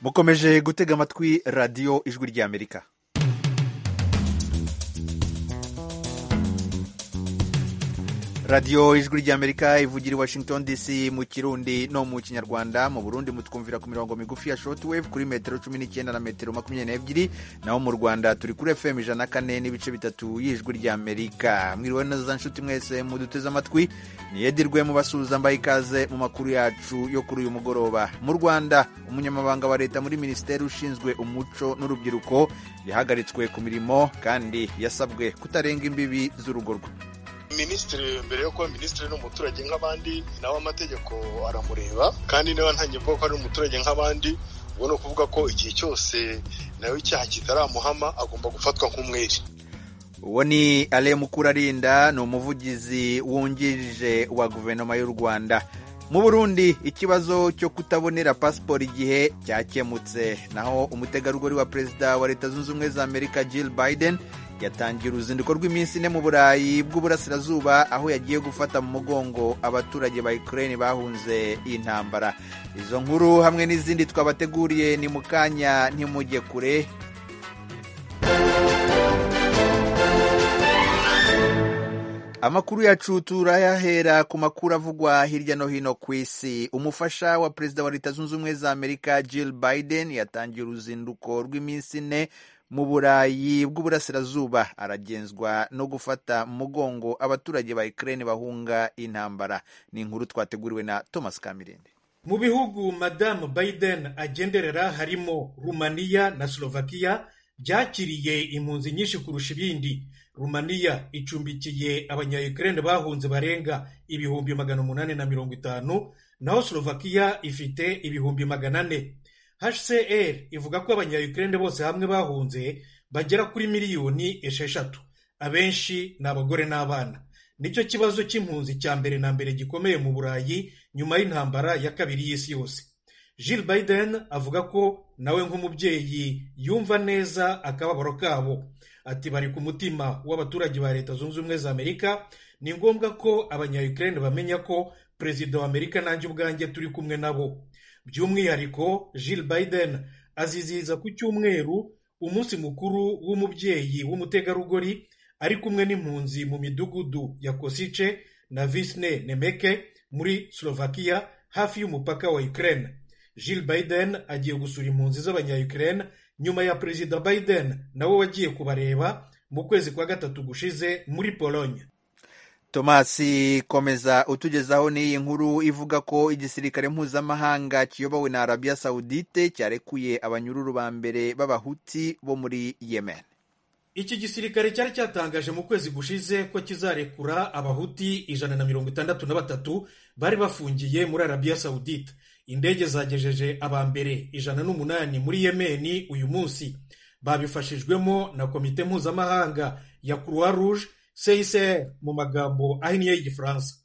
mukomeje gutega amatwi radiyo ijwi ry'amerika radiyo ijwi ry'amerika ivugira i washington dc mu kirundi no mu kinyarwanda mu burundi mutwumvira ku mirongo migufi ya shortwave kuri metero cumi n'icyenda na metero makumyabiri n'ebyiri naho mu rwanda turi kuri fm ijana na kane n'ibice bitatu y'ijwi ry'amerika mwiriwe neza nshuti mwese muduteze amatwi niyedirwe mubasuhuza mbaye ikaze mu makuru yacu yo kuri uyu mugoroba mu rwanda umunyamabanga wa leta muri minisiteri ushinzwe umuco n'urubyiruko yahagaritswe ku mirimo kandi yasabwe kutarenga imbibi z'urugo rwe minisitiri mbere yo kuba minisitiri ni umuturage nk'abandi nawe amategeko aramureba kandi niba ntangiye kuvuga ko ari umuturage nk'abandi ubwo ni ukuvuga ko igihe cyose nawe icyaha kitaramuhama agomba gufatwa nk'umwere uwo ni ale mukurarinda ni umuvugizi wungirije wa guverinoma y'u rwanda mu burundi ikibazo cyo kutabonera pasiporo igihe cyakemutse naho umutegarugori wa perezida wa leta zunze ubumwe za amerika jill biden yatangiye uruzinduko rw'iminsi ine mu burayi bw'uburasirazuba aho yagiye gufata mu mugongo abaturage ba ukraine bahunze intambara izo nkuru hamwe n'izindi twabateguriye ni mu kanya ntimujye kure amakuru yacu turayahera ku makuru avugwa hirya no hino ku isi umufasha wa perezida wa leta zunze ubumwe za amerika jill biden yatangiye uruzinduko rw'iminsi ine mu burayi bw'uburasirazuba aragenzwa no gufata mugongo abaturage ba ukraine bahunga intambara ni inkuru twateguriwe na thomas kamirende mu bihugu madamu biden agenderera harimo rumaniya na slovakia byakiriye impunzi nyinshi kurusha ibindi rumaniya icumbikiye abanyayukrene bahunze barenga ibihumbi magana umunani na mirongo itanu naho slovakia ifite ibihumbi magana ane hcr ivuga ko abanyayukrene bose hamwe bahunze bagera kuri miliyoni esheshatu abenshi ni abagore n'abana nicyo kibazo cy'impunzi cya mbere na mbere gikomeye mu burayi nyuma y'intambara ya kabiri y'isi yose Jill Biden avuga ko nawe nk'umubyeyi yumva neza akababaro kabo ati bari ku mutima w'abaturage ba leta zunze ubumwe za amerika ni ngombwa ko abanyayukrene bamenya ko perezida wa amerika nanjye ubwanjye turi kumwe nabo by'umwihariko Jill Biden azizihiza ku cyumweru umunsi mukuru w'umubyeyi w'umutegarugori ari kumwe n'impunzi mu midugudu ya kosice na visne nemeke muri slovakia hafi y'umupaka wa ukraine Jill Biden agiye gusura impunzi z'abanyayukrene nyuma ya perezida Biden nawe wagiye kubareba mu kwezi kwa gatatu gushize muri Pologne. Thomas komeza utugezaho n'iyi nkuru ivuga ko igisirikare mpuzamahanga kiyobowe na Arabia Saudite cyarekuye abanyururu ba mbere b'abahuti bo muri Yemen. Iki gisirikare cyari cyatangaje mu kwezi gushize ko kizarekura abahuti ijana na mirongo itandatu na batatu bari bafungiye muri Arabia Saudite. indege zagejeje abambere ijana n'umunani muri yemeni uyu munsi babifashijwemo na komite mpuzamahanga ya croix rouge csr mu magambo ahinnye y'igifaransa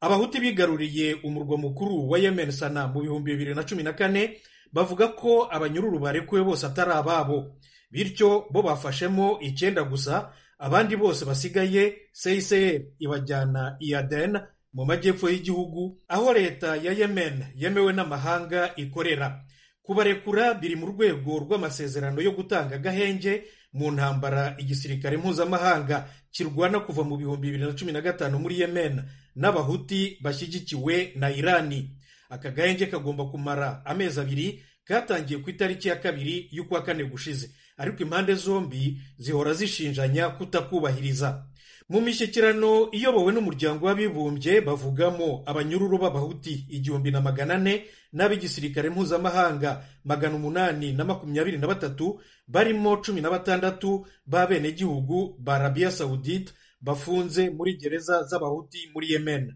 abahuti bigaruriye umurwa mukuru wa yemen sana mu bihumbi bibiri na cumi na kane bavuga ko abanyururu barekuwe bose atari ababo bityo bo bafashemo icyenda gusa abandi bose basigaye csr ibajyana iyaden mu majyepfo y'igihugu aho leta ya yemen yemewe n'amahanga ikorera kubarekura biri mu rwego rw'amasezerano yo gutanga agahenge mu ntambara igisirikare mpuzamahanga kirwana kuva mu bihumbi bibiri na cumi na gatanu muri yemen n'abahuti bashyigikiwe na irani aka gahenge kagomba kumara amezi abiri katangiye ku itariki ya kabiri y'ukwa kane gushize ariko impande zombi zihora zishinjanya kutakubahiriza mu mishyikirano iyobowe n'umuryango w'abibumbye bavugamo abanyururu b'abahuti igihumbi na magana ane n'ab'igisirikare mpuzamahanga magana umunani na makumyabiri na batatu barimo cumi na batandatu b'abenegihugu ba arabiya sawudite bafunze muri gereza z'abahuti muri yemen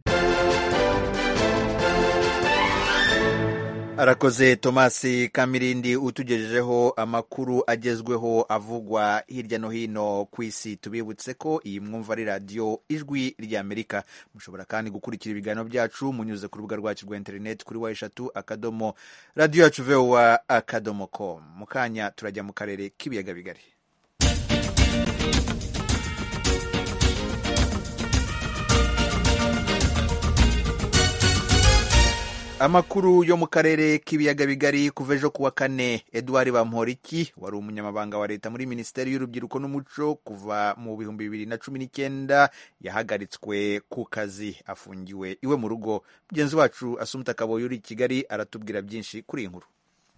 arakoze thomas kamirindi utugejejeho amakuru agezweho avugwa hirya no hino ku isi tubibutse ko iyi mwumva ari radiyo ijwi ry'amerika mushobora kandi gukurikira ibiganiro byacu munyuze ku rubuga rwacu rwa interineti kuri wa eshatu akadomo radiyo yacu vewa akadomo komu mu kanya turajya mu karere k'ibiyaga bigari amakuru yo mu karere k'ibiyaga bigari kuva ejo kuwa kane eduard bamporiki wari umunyamabanga wa leta muri minisiteri y'urubyiruko n'umuco kuva mu bihumbi bibiri na cumi n'icyenda yahagaritswe ku kazi afungiwe iwe mu rugo mugenzi wacu asumta kaboyi uri i kigali aratubwira byinshi kuri iyi nkuru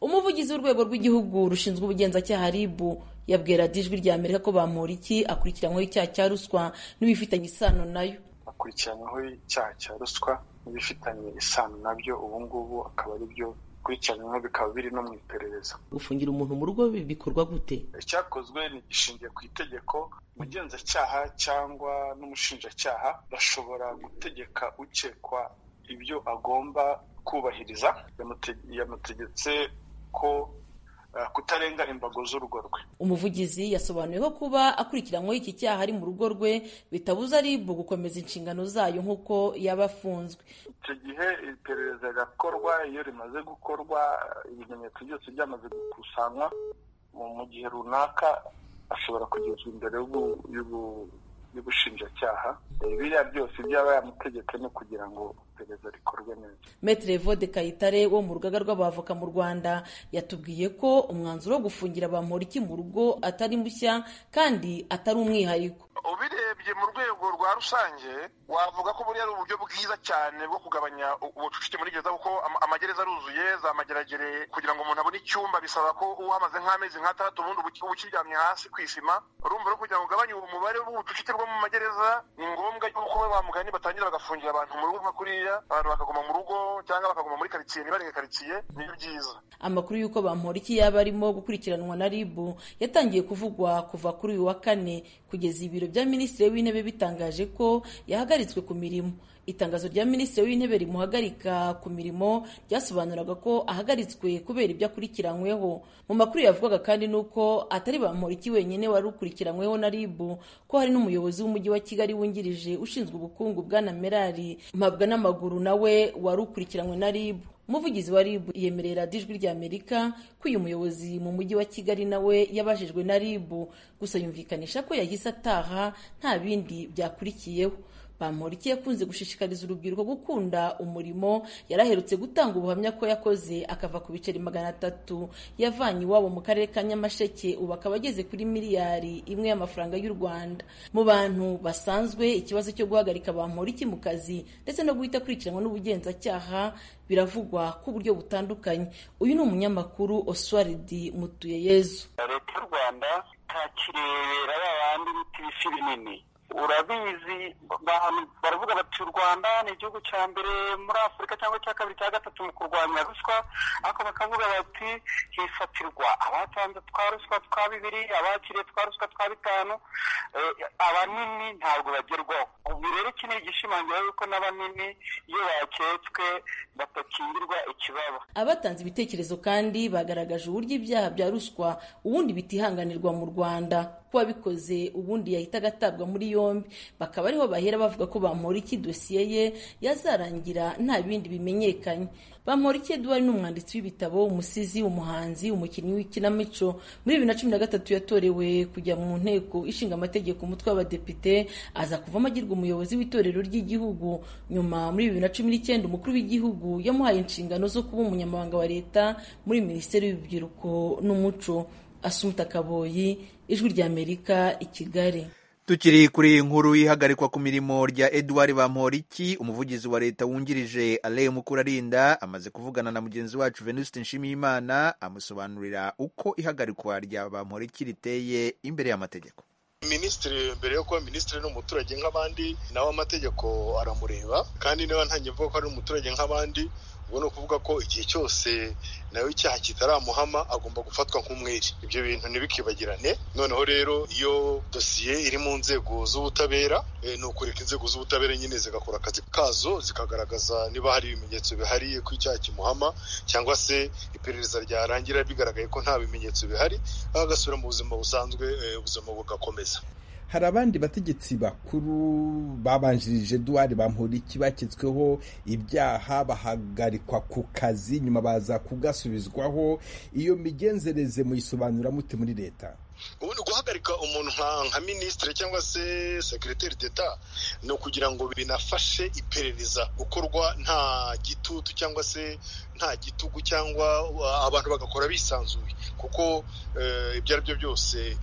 umuvugizi w'urwego rw'igihugu rushinzwe ubugenzacyaha ribu yabwira dijwi rya amerika ko bamporiki akurikiranyweho icyaha cya ruswa n'ibifitanye isano nayo akurikiranyweho icyaha cya ruswa n'ibifitanye isano nabyo ubu ngubu akaba ari byo bikurikiranyweho bikaba biri no mu iperereza gufungira umuntu mu rugo bikorwa gute icyakozwe ni gishingiye ku itegeko umugenzacyaha cyangwa n'umushinjacyaha bashobora gutegeka ukekwa ibyo agomba kubahiriza yamutegetse ko kutarenga imbago z'urugo rwe umuvugizi yasobanuye ko kuba akurikiranyweho iki cyaha ari mu rugo rwe bitabuza ribu gukomeza inshingano zayo nk'uko yaba afunzwe icyo gihe iperereza rirakorwa iyo rimaze gukorwa ibimenyetso byose byamaze gukusanywa mu gihe runaka ashobora kugezwa imbere y'ubushinjacyaha biriya byose byaba yamutegetse no kugira ngo iperereza rikorwe neza metere vode kayitare wo mu rugaga rw'abavoka mu rwanda yatubwiye ko umwanzuro wo gufungira bamporiki mu rugo atari mushya kandi atari umwihariko ubirebye mu rwego rwa rusange wavuga ko buriya ari uburyo bwiza cyane bwo kugabanya ubucucike muri gereza kuko amagereza aruzuye za mageragere kugira ngo umuntu abone icyumba bisaba ko uhamaze nk'amezi nk'atandatu ubundi uba ukiryamye hasi ku isima urumva rero kugira ngo ugabanye umubare w'ubucucike bwo mu magereza ni ngombwa yuko ba mugani batangira bagafungira abantu mu rugo nka kuriya abantu bakaguma mu rugo cyangwa bakaguma muri karitsiye ntibarenge karitsiye nibyo byiza amakuru y'uko bamporiki yaba arimo gukurikiranwa na ribu yatangiye kuvugwa kuva kuri uyu wa kane kugeza ibiro bya minisitiri w'intebe bitangaje ko yahagaritswe ku mirimo itangazo rya minisitiri w'intebe rimuhagarika ku mirimo ryasobanuraga ko ahagaritswe kubera ibyo akurikiranyweho mu makuru yavugaga kandi ni uko atari bamporiki wenyine wari ukurikiranyweho na ribu ko hari n'umuyobozi w'umujyi wa kigali wungirije ushinzwe ubukungu bwana merari mpabwa n'amaguru nawe wari ukurikiranywe na ribu umuvugizi wa ribu yemerera ijwi rya amerika ko uyu muyobozi mu mujyi wa kigali nawe yabajijwe na ribu gusa yumvikanisha ko yahise ataha nta bindi byakurikiyeho bamporiki yakunze gushishikariza urubyiruko gukunda umurimo yari aherutse gutanga ubuhamya ko yakoze akava ku biceri magana atatu yavanye iwabo mu karere ka nyamasheke ubu akaba ageze kuri miliyari imwe y'amafaranga y'u rwanda mu bantu basanzwe ikibazo cyo guhagarika bamporiki mu kazi ndetse no guhita akurikiranwa n'ubugenzacyaha biravugwa ku buryo butandukanye uyu ni umunyamakuru oswaridi mutuyeyezu leta y'u rwanda itakirebera ba bandi bita ibisi binini urabizi baravuga bati u rwanda ni igihugu cya mbere muri afurika cyangwa cya kabiri cya gatatu mu kurwanya ruswa ariko bakavuga bati hifatirwa abatanze twa ruswa twa bibiri abakiriye twa ruswa twa bitanu abanini ntabwo bagerwaho ubu rero iki ni igishimangira yuko n'abanini iyo baketswe batakingirwa ikibaba abatanze ibitekerezo kandi bagaragaje uburyo ibyaha bya ruswa ubundi bitihanganirwa mu rwanda wabikoze ubundi yahitaga atabwa muri yombi bakaba ariho bahera bavuga ko bamporiki dosiye ye yazarangira nta bindi bimenyekanye bamporiki eduard ni umwanditsi w'ibitabo umusizi umuhanzi umukinnyi w'ikinamico muri bibiri na cumi na gatatu yatorewe kujya mu nteko ishinga amategeko umutwe w'abadepite aza kuvamo agirwa umuyobozi w'itorero ry'igihugu nyuma muri bibiri na cumi n'icyenda umukuru w'igihugu yamuhaye inshingano zo kuba umunyamabanga wa leta muri minisiteri y'urubyiruko n'umuco asumta kaboyi ijwi ry'amerika i kigali tukiri kuri inkuru y'ihagarikwa ku mirimo rya eduard bamporiki umuvugizi wa leta wungirije ale mukurarinda amaze kuvugana na mugenzi wacu venuste nshimiyimana amusobanurira uko ihagarikwa rya bamporiki riteye imbere y'amategeko minisitiri mbere yo kuba minisitiri ni umuturage nk'abandi nawe amategeko aramureba kandi niba nta ntange ko ari umuturage nk'abandi ubwo ni ukuvuga ko igihe cyose nawe icyaha kitaramuhama agomba gufatwa nk'umwere ibyo bintu ntibikibagirane noneho rero iyo dosiye iri mu nzego z'ubutabera ni ukureka inzego z'ubutabera nyine zigakora akazi kazo zikagaragaza niba hari ibimenyetso bihari ko icyaha kimuhama cyangwa se iperereza ryarangira bigaragaye ko nta bimenyetso bihari agasubira mu buzima busanzwe ubuzima bugakomeza hari abandi bategetsi bakuru babanjirije eduard bamporiki baketsweho ibyaha bahagarikwa ku kazi nyuma baza kugasubizwaho iyo migenzereze muyisobanura mute muri leta ubundi guhagarika umuntu nka minisitiri cyangwa se sekiriteri d'eta ni ukugira ngo binafashe iperereza gukorwa nta gitutu cyangwa se nta gitugu cyangwa abantu bagakora bisanzuye kuko ibyo ari byo byose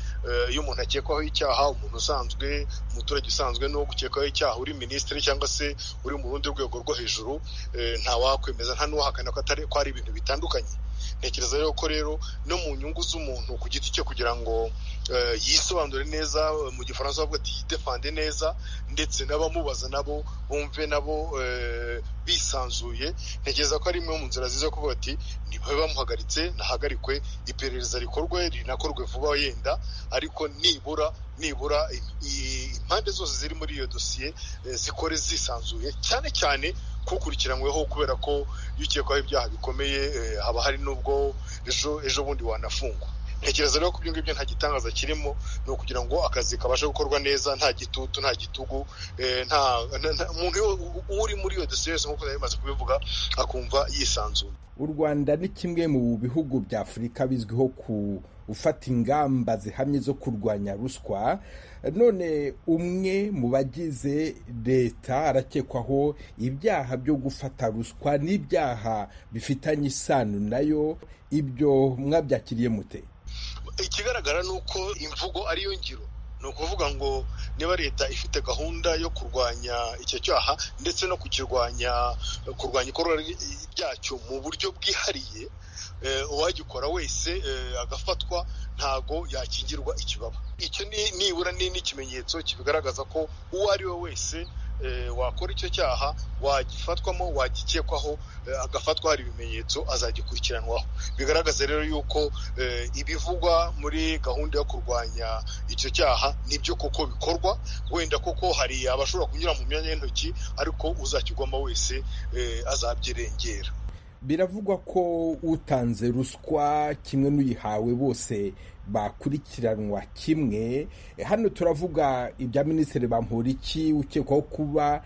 iyo umuntu akekwaho icyaha umuntu usanzwe umuturage usanzwe ni uwo gukekwaho icyaha uri minisitiri cyangwa se uri mu rundi rwego rwo hejuru ntawakwemeza nta n'uwahakana ko atari ko ari ibintu bitandukanye ntekereza rero ko rero no mu nyungu z'umuntu ku giti cye kugira ngo yisobanure neza mu gifaransa bavuga ati yidefande neza ndetse n'abamubaza nabo bumve nabo bisanzuye ntekereza ko ari imwe mu nzira nziza kuvuga ati ntibabe bamuhagaritse nahagarikwe iperereza rikorwe rinakorwe vuba yenda ariko nibura nibura impande zose ziri muri iyo dosiye zikore zisanzuye cyane cyane kukurikiranyweho kubera ko iyo ukekwaho ibyaha bikomeye haba hari n'ubwo ejo bundi wanafungwa ntekereza rero ko ibyo ngibyo nta gitangaza kirimo ni ukugira ngo akazi kabashe gukorwa neza nta gitutu nta gitugu nta umuntu uri muri iyo dosiye yose nk'uko bimaze kubivuga akumva yisanzuye u rwanda ni kimwe mu bihugu bya afurika bizwiho ku ufata ingamba zihamye zo kurwanya ruswa none umwe mu bagize leta arakekwaho ibyaha byo gufata ruswa n'ibyaha bifitanye isano nayo ibyo mwabyakiriye mute ikigaragara ni uko imvugo ariyo ngiro ni ukuvuga ngo niba leta ifite gahunda yo kurwanya icyo cyaha ndetse no kukirwanya kurwanya ikorwa ryacyo mu buryo bwihariye uwagikora wese agafatwa ntago yakingirwa ikibaba icyo nibura ni n'ikimenyetso kibigaragaza ko uwo ari we wese wakora icyo cyaha wagifatwamo wagikekwaho agafatwa hari ibimenyetso azagikurikiranwaho bigaragaza rero yuko ibivugwa muri gahunda yo kurwanya icyo cyaha nibyo koko bikorwa wenda koko hari abashobora kunyura mu myanya y'intoki ariko uzakigwamo wese azabyirengera biravugwa ko utanze ruswa kimwe n'uyihawe bose bakurikiranwa kimwe hano turavuga ibya minisitiri bamporiki ukekwaho kuba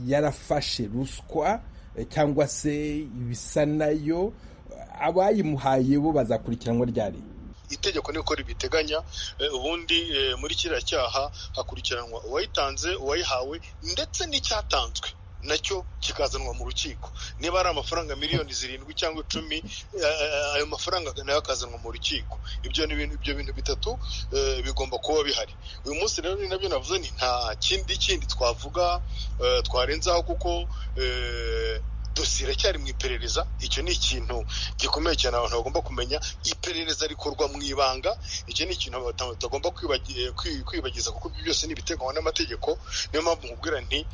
yarafashe ruswa cyangwa se ibisa nayo abayimuhaye bo bazakurikiranwa ryari itegeko niko ribiteganya ubundi muri kiriya cyaha hakurikiranwa uwayitanze uwayihawe ndetse n'icyatanzwe nacyo kikazanwa mu rukiko niba ari amafaranga miliyoni zirindwi cyangwa icumi ayo mafaranga nayo akazanwa mu rukiko ibyo ni ibintu ibyo bintu bitatu bigomba kuba bihari uyu munsi rero ni nabyo navuze ni nta kindi kindi twavuga twarenzaho kuko dosiye iracyari mu iperereza icyo ni ikintu gikomeye cyane abantu bagomba kumenya iperereza rikorwa mu ibanga icyo ni ikintu abantu batagomba kwibagiza kuko ibyo byose ni ibiteganywa n'amategeko niyo mpamvu nkubwira nti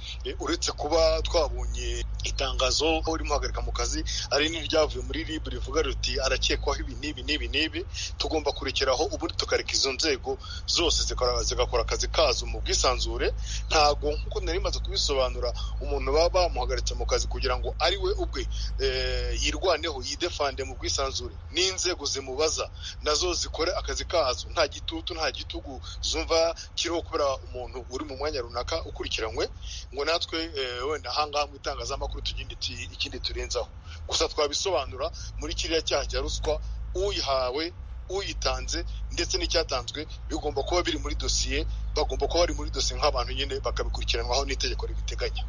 uretse kuba twabonye itangazo aho urimo uhagarika mu kazi ari n'iryavuye muri rib rivuga riti arakekwaho ibi n'ibi n'ibi n'ibi tugomba kurekeraho ubundi tukareka izo nzego zose zigakora akazi kazo mu bwisanzure ntabwo nk'uko nari maze kubisobanura umuntu baba bamuhagaritse mu kazi kugira ngo ari we ubwe yirwaneho yidefande mu bwisanzure n'inzego zimubaza nazo zikore akazi kazo nta gitutu nta gitugu zumva kiriho kubera umuntu uri mu mwanya runaka ukurikiranywe ngo natwe wenda ahangaha mu itangazamakuru tugende ikindi turenzaho gusa twabisobanura muri kiriya cyaha cya ruswa uyihawe uyitanze ndetse n'icyatanzwe bigomba kuba biri muri dosiye bagomba kuba bari muri dosiye nk'abantu nyine bakabikurikiranwaho n'itegeko ribiteganya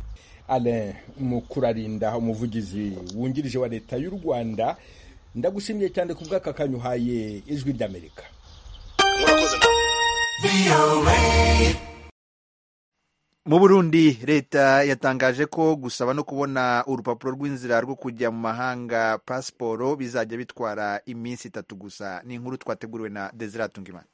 Alain Mukurarinda umuvugizi wungirije wa leta y'u Rwanda ndagushimiye cyane ku bw'aka kanyuhaye ijwi ry'Amerika mu burundi leta yatangaje ko gusaba no kubona urupapuro rw'inzira rwo kujya mu mahanga pasiporo bizajya bitwara iminsi itatu gusa ni inkuru twateguriwe na Tungimana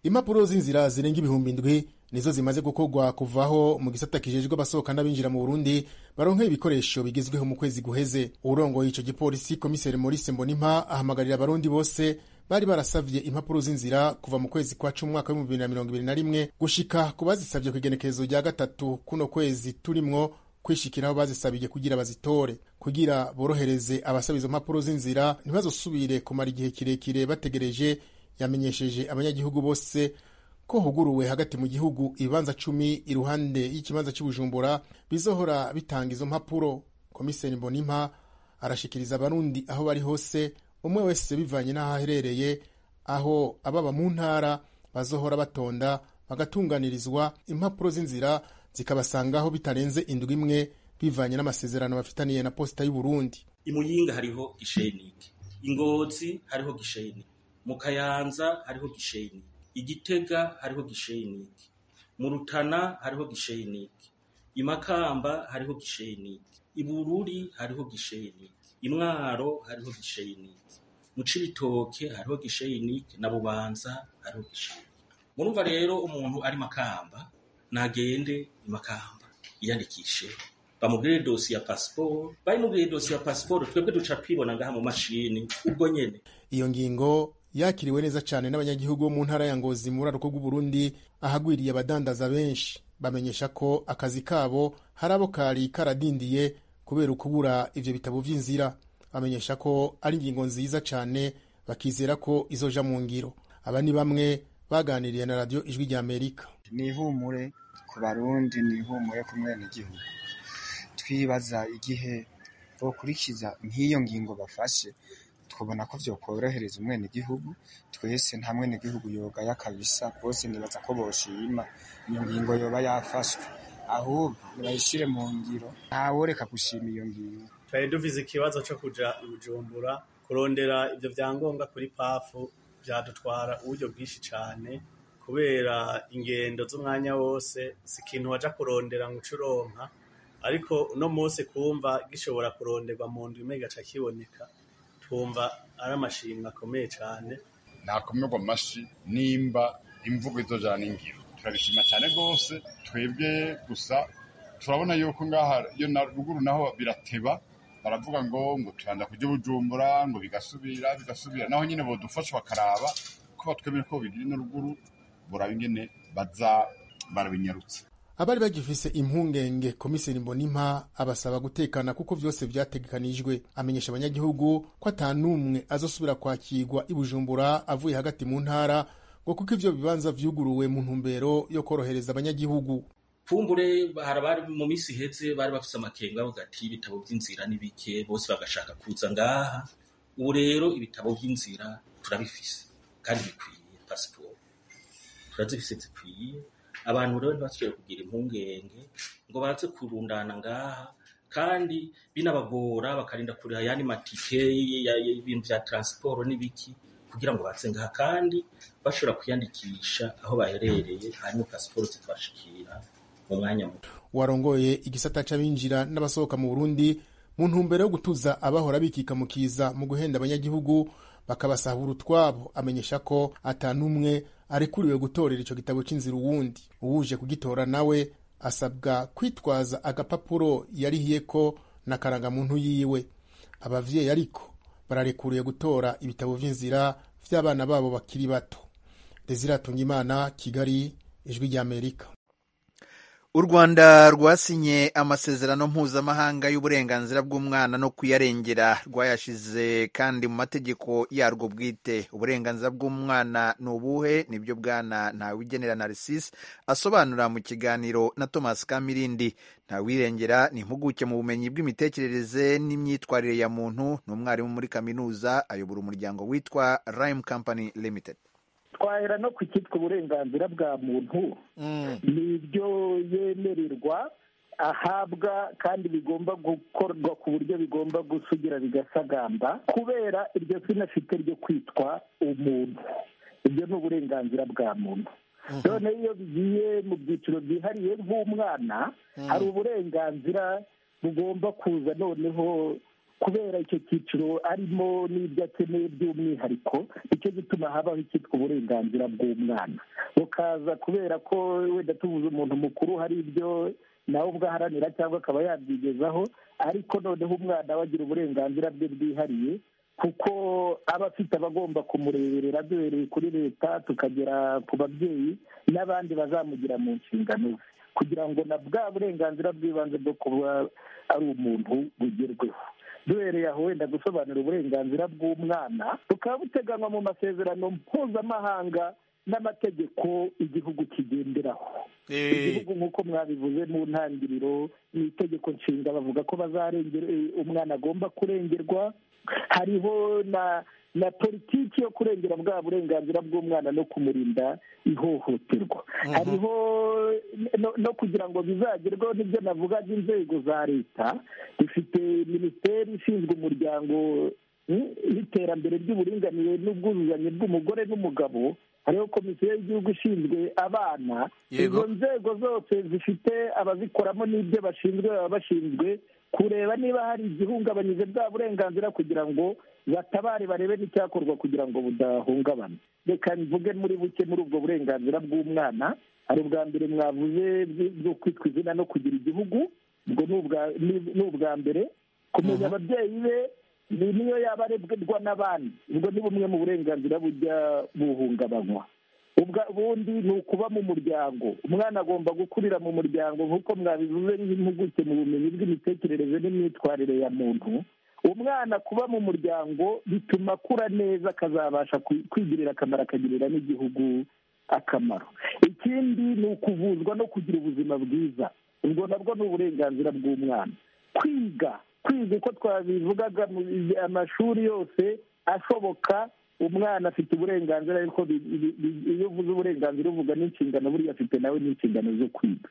impapuro z'inzira zirenga ibihumbi indwi nizo zimaze gukorwa kuvaho mu gisata kijejwe abasohoka n'abinjira mu burundi baronka ibikoresho bigezweho mu kwezi guheze urongoye ico gipolisi komiseri maurice mbonimpa ahamagarira abarundi bose bari barasavye impapuro z'inzira kuva mu kwezi kwa cumi umwaka w'ibihumbi bibiri na mirongo ibiri na rimwe gushika ku bazisavye ku igenekerezo rya gatatu kuno kwezi turimwo kwishikiraho bazisabije kugira bazitore kugira borohereze abasaba izo mpapuro z'inzira ntibazosubire kumara igihe kirekire bategereje yamenyesheje abanyagihugu bose ko huguruwe hagati mu gihugu ibibanza cumi iruhande y'ikibanza cy'ubujumbura bizohora bitanga izo mpapuro komiseri mbonimpa arashikiriza abarundi aho bari hose umwe wese bivanye n'aho aherereye aho ababa mu ntara bazohora batonda bagatunganirizwa impapuro z'inzira zikabasangaho bitarenze indwi imwe bivanye n'amasezerano bafitaniye na posita y'u Burundi i Muyinga hariho gisheningi i Ngozi hariho gisheningi mu Kayanza hariho gisheningi i Gitega hariho gisheningi mu Rutana hariho gisheningi i Makamba hariho gisheningi i Bururi hariho gisheningi i Mwaro hariho gisheningi mu Cibitoke hariho gisheningi na Bubanza hariho gisheningi murumva rero umuntu ari Makamba nagende i Makamba yandikishe bamubwire dosi ya pasiporo bayimubwire dosi ya pasiporo twebwe duca twibona ngaha mu mashini ubwo nyene iyo ngingo yakiriwe neza cyane n'abanyagihugu bo mu ntara ya ngozi muri rwo rw'u Burundi ahagwiriye abadandaza benshi bamenyesha ko akazi kabo hari abo kari karadindiye kubera ukubura ivyo bitabo vy'inzira bamenyesha ko ari ingingo nziza cyane bakizera ko izoja mu ngiro aba ni bamwe baganiriye na radiyo ijwi rya amerika ni ihumure ku barundi ni ihumure ku mwenegihugu twibaza igihe bokurikiza nk'iyo ngingo bafashe twabona ko byokorohereza umwenegihugu twese nta mwenegihugu yogaya kabisa bose nibaza ko boshima iyo ngingo yoba yafashwe ahubwo nibayishyire mu ngiro ntaworeka gushima iyo ngingo twari duvize ikibazo cyo kujya bujumbura kurondera ibyo byangombwa kuri pafu byadutwara uburyo bwinshi cyane kubera ingendo z'umwanya wose si ikintu wajya kurondera ngo ucuronka ariko uno munsi kumva gishobora kuronderwa mu nda gaca kiboneka twumva ari amashimwe akomeye cyane ntakomerwa amashyi nimba imvugo izojana n'ingiro turabishima cyane rwose twebwe gusa turabona yuko ngaha iyo na ruguru naho birateba baravuga ngo ngo turanda kujya bujumbura ngo bigasubira bigasubira naho nyine bodufasha bakaraba ko batwemere ko bigira ino ruguru buraba ingene baza barabinyarutse abari bagifise impungenge komiseri mbonimpa abasaba gutekana kuko vyose vyategekanijwe amenyesha abanyagihugu ko ata n'umwe azosubira kwakirwa i bujumbura avuye hagati mu ntara ngo kuko ivyo bibanza vyuguruwe mu ntumbero yo korohereza abanyagihugu kumbure bari mu minsi iheze bari bafise amakenga bavuga ati ibitabo vy'inzira ni bike bose bagashaka kuza ngaha ubu rero ibitabo vy'inzira turabifise kandi bikwiye pasiporo turazifise zikwiye abantu rero ntibasubiye kugira impungenge ngo baraze kurundana ngaha kandi binabagora bakarinda kurira ayandi matike y'ibintu bya taransiporo n'ibiki kugira ngo baze ngaha kandi bashobora kwiyandikisha aho baherereye hanyuma pasiporo zikabashikira mu mwanya muto warongoye igisata c'abinjira n'abasohoka mu burundi mu ntumbero yo gutuza abahora bikikamukiza mu guhenda abanyagihugu bakabasahura utwabo amenyesha ko atanu umwe arekuriwe gutorera icyo gitabo cy'inzira uwundi uwuje kugitora nawe asabwa kwitwaza agapapuro yarihiye ko na karangamuntu yiwe abavyeyi ariko bararekuriwe gutora ibitabo vy'inzira vy'abana babo bakiri bato desire imana kigali ijwi ry'amerika u rwanda rwasinye amasezerano mpuzamahanga y'uburenganzira bw'umwana no kuyarengera rwayashize kandi mu mategeko yarwo bwite uburenganzira bw'umwana ni ubuhe nibyo bwana ntawigenera narcisse asobanura mu kiganiro na thomas kamirindi ntawirengera ni impuguke mu bumenyi bw'imitekerereze n'imyitwarire ya muntu ni umwarimu muri kaminuza ayobora umuryango witwa rime company limited twahera no ku cyitwa uburenganzira bwa muntu nibyo yemererwa ahabwa kandi bigomba gukorwa ku buryo bigomba gusugira bigasagamba kubera iryo zina afite ryo kwitwa umuntu ibyo ni uburenganzira bwa muntu none iyo bigiye mu byiciro byihariye nk'umwana hari uburenganzira bugomba kuza noneho kubera icyo cyiciro arimo n'ibyo akeneye by'umwihariko nicyo gituma habaho icyitwa uburenganzira bw'umwana bukaza kubera ko wenda tubuze umuntu mukuru hari ibyo nawe ubwo aharanira cyangwa akaba yabyigezaho ariko noneho umwana we agira uburenganzira bwe bwihariye kuko aba afite abagomba kumureberera duhereye kuri leta tukagera ku babyeyi n'abandi bazamugira mu nshingano ze kugira ngo na bwa burenganzira bw'ibanze bwo kuba ari umuntu bugerweho duhereye aho wenda gusobanura uburenganzira bw'umwana bukaba buteganywa mu masezerano mpuzamahanga n'amategeko igihugu kigenderaho igihugu nk'uko mwabivuze mu ntangiriro ni itegeko nshinga bavuga ko bazarengera umwana agomba kurengerwa hariho na na politiki yo kurengera bwa burenganzira bw'umwana no kumurinda ihohoterwa hariho no- no kugira ngo bizagerweho n'ibyo navuga by'inzego za leta dufite minisiteri ishinzwe umuryango mm, w'iterambere ry'uburinganire n'ubwuzuzanye bw'umugore n'umugabo hariho komisiyo y'igihugu ishinzwe abana Yego. izo nzego zose zifite abazikoramo n'ibyo bashinzwe baba bashinzwe kureba niba hari igihungabanyije bwa burenganzira kugira ngo batabare barebe n'icyakorwa kugira ngo budahungabana reka mvuge muri buke muri ubwo burenganzira bw'umwana hari ubwa mbere mwavuze bw- bwo kwitwa izina no kugira igihugu ubwo ni ubwa- ni- ni ubwa mbere kumenya ababyeyi be ni niyo yaba arebwa n'abandi ubwo ni bumwe mu burenganzira bujya buhungabanywa ubwa- ubundi ni ukuba mu muryango umwana agomba gukurira mu muryango nk'uko mwabivuze n'impuguke mu bumenyi bw'imitekerereze n'imyitwarire ya muntu umwana kuba mu muryango bituma akura neza akazabasha ku- kwigirira akamaro akagirira n'igihugu akamaro ikindi ni ukuvuzwa no kugira ubuzima bwiza ubwo nabwo ni uburenganzira bw'umwana kwiga kwiga uko twabivugaga mu amashuri yose ashoboka umwana afite uburenganzira ariko bi- bi- bi- iyo uvuze uburenganzira uvuga n'inshingano buriya afite nawe n'inshingano zo kwiga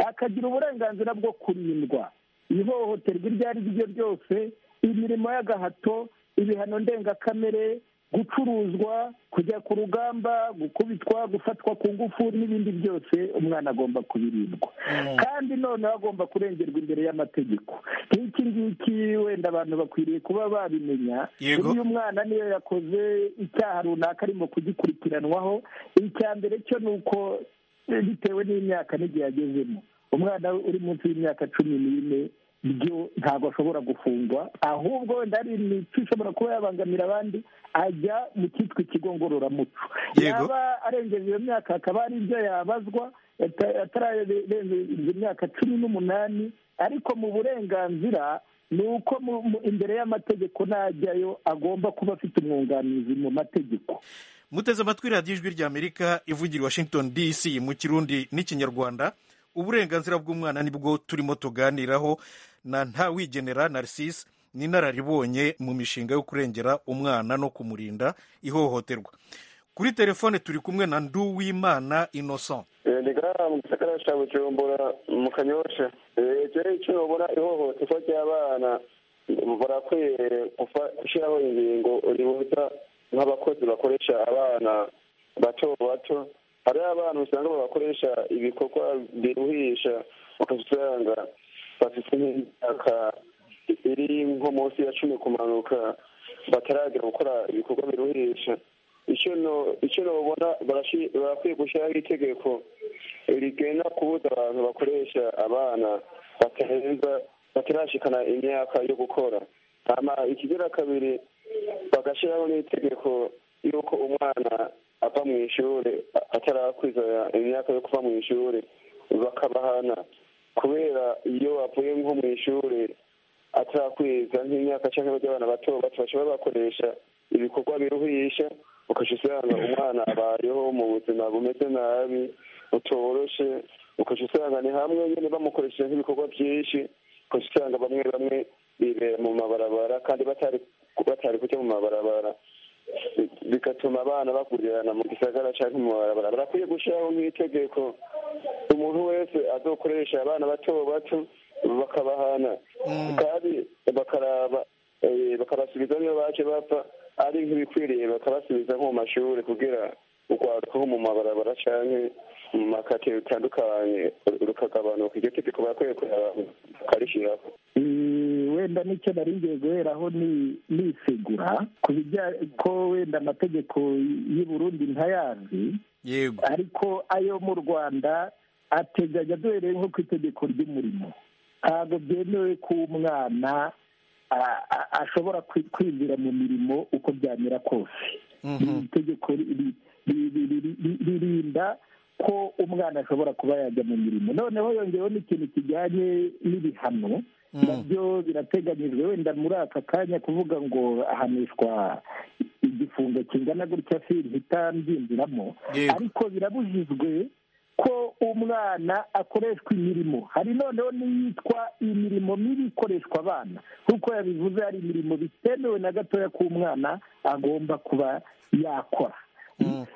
akagira uburenganzira bwo kurindwa ihohoterwa iryo ari ryo ryose imirimo y'agahato ibihano ndengakamere gucuruzwa kujya ku rugamba gukubitwa gufatwa ku ngufu n'ibindi byose umwana agomba kubirindwa kandi noneho agomba kurengerwa imbere y'amategeko nk'iki ngiki wenda abantu bakwiriye kuba babimenya Yego. uyu mwana niyo yakoze icyaha runaka arimo kugikurikiranwaho icya mbere cyo ni uko eh, bitewe n'imyaka n'igihe agezemo umwana uri munsi y'imyaka cumi n'ine byo ntabwo ashobora gufungwa ahubwo wenda hari imico ishobora kuba yabangamira abandi ajya mu cyitwa ikigo ngororamuco Yego. yaba arengeje iyo myaka hakaba hari ibyo yabazwa ata- atararengeje imyaka cumi n'umunani ariko mu burenganzira ni uko mu- mu- imbere y'amategeko najyayo agomba kuba afite umwunganizi mu mategeko muteze amatwi radiyo ijwi ry'amerika ivugira i washington dc mu kirundi n'ikinyarwanda uburenganzira bw'umwana nibwo turimo tuganiraho na ntawigenera narcisse n'inararibonye mu mishinga yo kurengera umwana no kumurinda ihohoterwa kuri telefone turi kumwe na nduwimana innocent Eh, ni gara mu gisagara ca bujumbura mu kanyosha ikirere cyobora ihohoterwa ry'abana barakwiye gufa- gushyiraho ingingo ribuza nk'abakozi bakoresha abana bato bato hariho abantu usanga babakoresha ibikorwa biruhisha ugasanga bafite nk'imyaka iri nko munsi ya cumi kumanuka bataragera gukora ibikorwa biruhisha icyo no- icyo babona barakwiye gushyiraho itegeko rigena kubuza abantu bakoresha abana batarenza batarashikana imyaka yo gukora hama ikigira kabiri bagashyiraho n'itegeko y'uko umwana ava mu ishuri a- atarakwiza imyaka yo kuva mu ishuri bakabahana kubera iyo bavuye nko mu ishuri atarakwiza nk'imyaka cyangwa ibyo abana bato bato bashobora bakoresha ibikorwa biruhisha ukajya usanga umwana abayeho mu buzima bumeze nabi butoroshe ukajya usanga ni hamwe nyine bamukoresheje nk'ibikorwa byinshi ukajya usanga bamwe bamwe bibera mu mabarabara kandi batari batari kujya mu mabarabara bigatuma abana bakurirana mu gisagara cyangwa mu mabarabara barakwiye gushyiraho nk'itegeko umuntu wese azokoresha abana bato bato bakabahana kandi bakaraba eh, bakabasubiza niyo baje bapfa ari nk'ibikwiriye bakabasubiza nko mu mashuri kugira urwaruka nko mu mabarabara cyangwa mu makate bitandukanye rukagabanuka iryo tegeko barakwiye kuraba bakarishyiraho Eh, wenda n'icyo nari ngiye guheraho ni nisegura ku bijyanye ko wenda amategeko y'i Burundi ntayazi yego ariko ayo mu rwanda ateganya duhereye nko ku itegeko ry'umurimo ntabwo byemewe ko umwana a- a- ashobora kwi- kwinjira mu mirimo uko byamera kose iri tegeko ri- ri- ri- ri- ri- ri- ririnda ko umwana ashobora kuba yajya mu mirimo noneho yongeyeho n'ikintu kijyanye n'ibihano nabyo birateganyijwe wenda muri aka kanya kuvuga ngo ahanishwa igifungo kingana gutya sinhita mbyinjiramo ariko birabujijwe ko umwana akoreshwa imirimo hari noneho n'iyitwa imirimo mibi ikoreshwa abana nk'uko yabivuze hari imirimo bitemewe na gatoya k'umwana agomba kuba yakora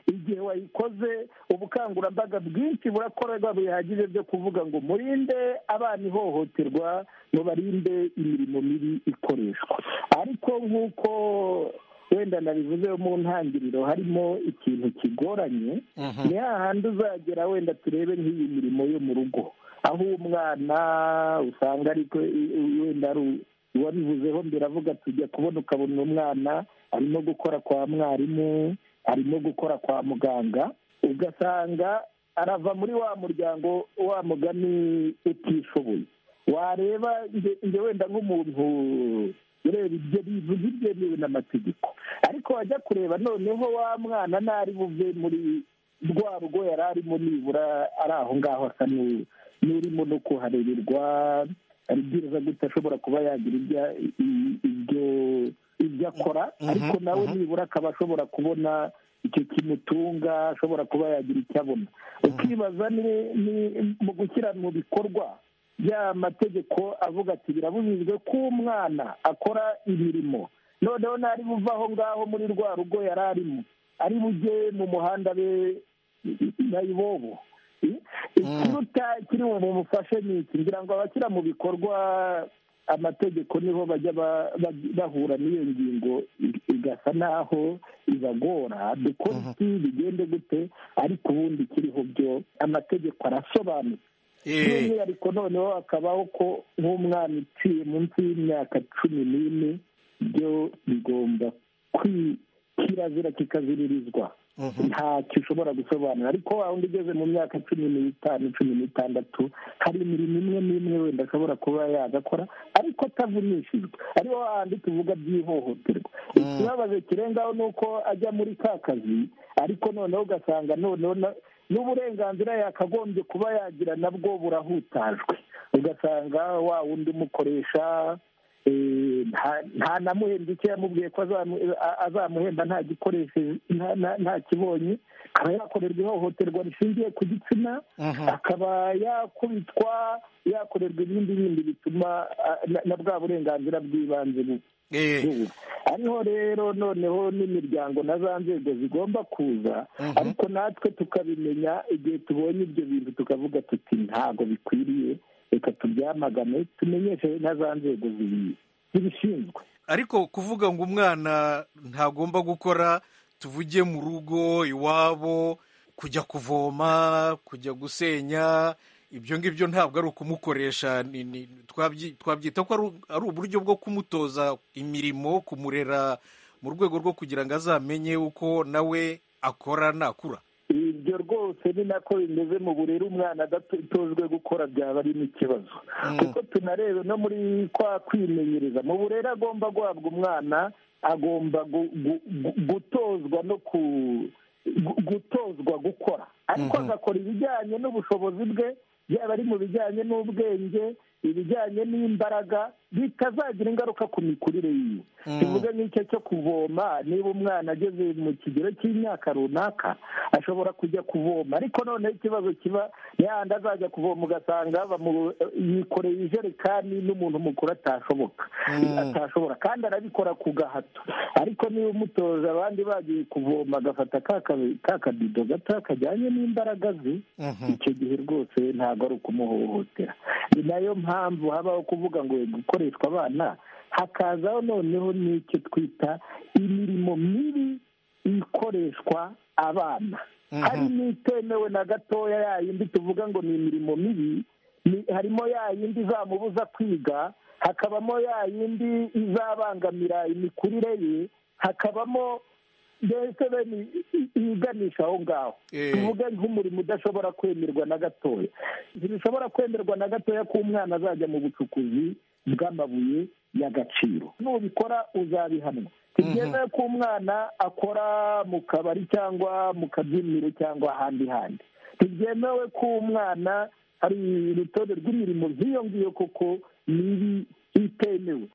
igihe wayikoze ubukangurambaga bwinshi burakorwa bihagije byo kuvuga ngo murinde abana ihohoterwa mubarinde imirimo mibi ikoreshwa ariko nk'uko wenda nabivuze mu ntangiriro harimo ikintu kigoranye ni hahandi uzagera wenda turebe nk'iyi mirimo yo mu rugo aho umwana usanga ariko wenda ari uwabivuzeho mbere avuga tujya kubona ukabona umwana arimo gukora kwa mwarimu arimo gukora kwa muganga ugasanga arava muri wa muryango wa mugani utishoboye wareba njye wenda nk'umuntu ureba ibyo bivuga ibyemewe n'amategeko ariko wajya kureba noneho wa mwana ntari buve muri rwa rugo yari arimo nibura ari aho ngaho asa n'urimo no kuharererwa aribwiriza gute ashobora kuba yagira ibyo ibyo akora ariko nawe nibura akaba ashobora kubona icyo kimutunga ashobora kuba yagira icyo abona ukibaza mu gushyira mu bikorwa ya mategeko avuga ati birabujijwe ko umwana akora imirimo noneho ntari buve aho ngaho muri rwa rugo yari arimo ari bujye mu muhanda be nayibobo ikiruta kiri bumufashe ni iki ngira ngo abashyira mu bikorwa amategeko niho bajya bahura n'iyo ngingo igasa n'aho ibagora dukora iki bigende gute ariko ubundi kiriho byo amategeko arasobanutse by'umwihariko noneho hakabaho ko nk'umwana uciye munsi y'imyaka cumi n'ine byo bigomba kirazira kikaziririzwa ntacyo ushobora gusobanura ariko wa wundi ugeze mu myaka cumi n'itanu cumi n'itandatu hari imirimo imwe n'imwe wenda ashobora kuba yagakora ariko atavunishijwe ariho hahandi tuvuga by'ihohoterwa ikibabazo kirengaho ni uko ajya muri ka kazi ariko noneho ugasanga noneho n'uburenganzira yakagombye kuba yagira nabwo burahutajwe ugasanga wa wundi umukoresha nta namuhemba icyo yamubwiye ko azamuhemba nta gikoresheje nta kibonye akaba yakorerwa ihohoterwa rishingiye ku gitsina akaba yakubitwa yakorerwa ibindi bindi bituma na bwa burenganzira bw'ibanze ariho rero noneho n'imiryango na za nzego zigomba kuza ariko natwe tukabimenya igihe tubonye ibyo bintu tukavuga tuti ntabwo bikwiriye reka tubyamagane tumenyeshe na za nzego zibishinzwe ariko kuvuga ngo umwana ntagomba gukora tuvuge mu rugo iwabo kujya kuvoma kujya gusenya ibyo ngibyo ntabwo ari ukumukoresha twabyita ko ari uburyo bwo kumutoza imirimo kumurera mu rwego rwo kugira ngo azamenye uko nawe akora nakura ibyo rwose ni nako bimeze mu burere umwana adatojwe gukora byaba ari n'ikibazo kuko tunarebe no muri kwa kwimenyereza mu burere agomba guhabwa umwana agomba gutozwa no ku gutozwa gukora ariko agakora ibijyanye n'ubushobozi bwe yaba ari mu bijyanye n'ubwenge ibijyanye n'imbaraga bitazagira ingaruka ku mikurire yiwe tuvuge nk'icyo cyo kuvoma niba umwana ageze mu kigero cy'imyaka runaka ashobora kujya kuvoma ariko noneho ikibazo kiba yandi azajya kuvoma ugasanga yikoreye ijerekani n'umuntu mukuru atashoboka atashobora kandi arabikora ku gahato ariko niba umutoza abandi bagiye kuvoma agafata ka kabido gato kajyanye n'imbaraga ze icyo gihe rwose ntabwo ari ukumuhohotera ni nayo mpamvu habaho kuvuga ngo gukoreshwa abana hakazaho noneho n'icyo twita imirimo mibi ikoreshwa abana hari n'itemewe na gatoya yayindi tuvuga ngo ni imirimo mibi harimo yayindi izamubuza kwiga hakabamo yayindi izabangamira imikurire ye hakabamo mbese bene yiganisha aho ngaho tuvuge nk'umurimo udashobora kwemerwa na gatoya ntibishobora kwemerwa na gatoya ko umwana azajya mu bucukuzi bw'amabuye y'agaciro nubikora uzabihanwa ntibyemewe ko umwana akora mu kabari cyangwa mu kabyiniro cyangwa ahandi handi ntibyemewe ko umwana hari urutonde rw'imirimo nk'iyo ngiyo koko mibi itemewe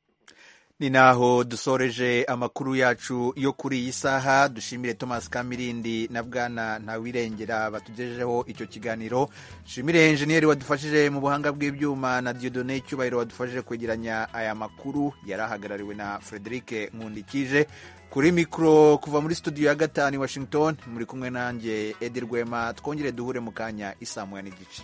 ni naho dusoreje amakuru yacu yo kuri iyi saha dushimire thomas kamirindi na bwana ntawirengera batugejejeho icyo kiganiro dushimire enjeniyeri wadufashije mu buhanga bw'ibyuma na diodone cyubahiro wadufashije kwegeranya aya makuru yari ahagarariwe na frederic nkundikije kuri mikoro kuva muri studio ya gatanu i washington muri kumwe nanjye edi rwema twongere duhure mu kanya isamuya n'igice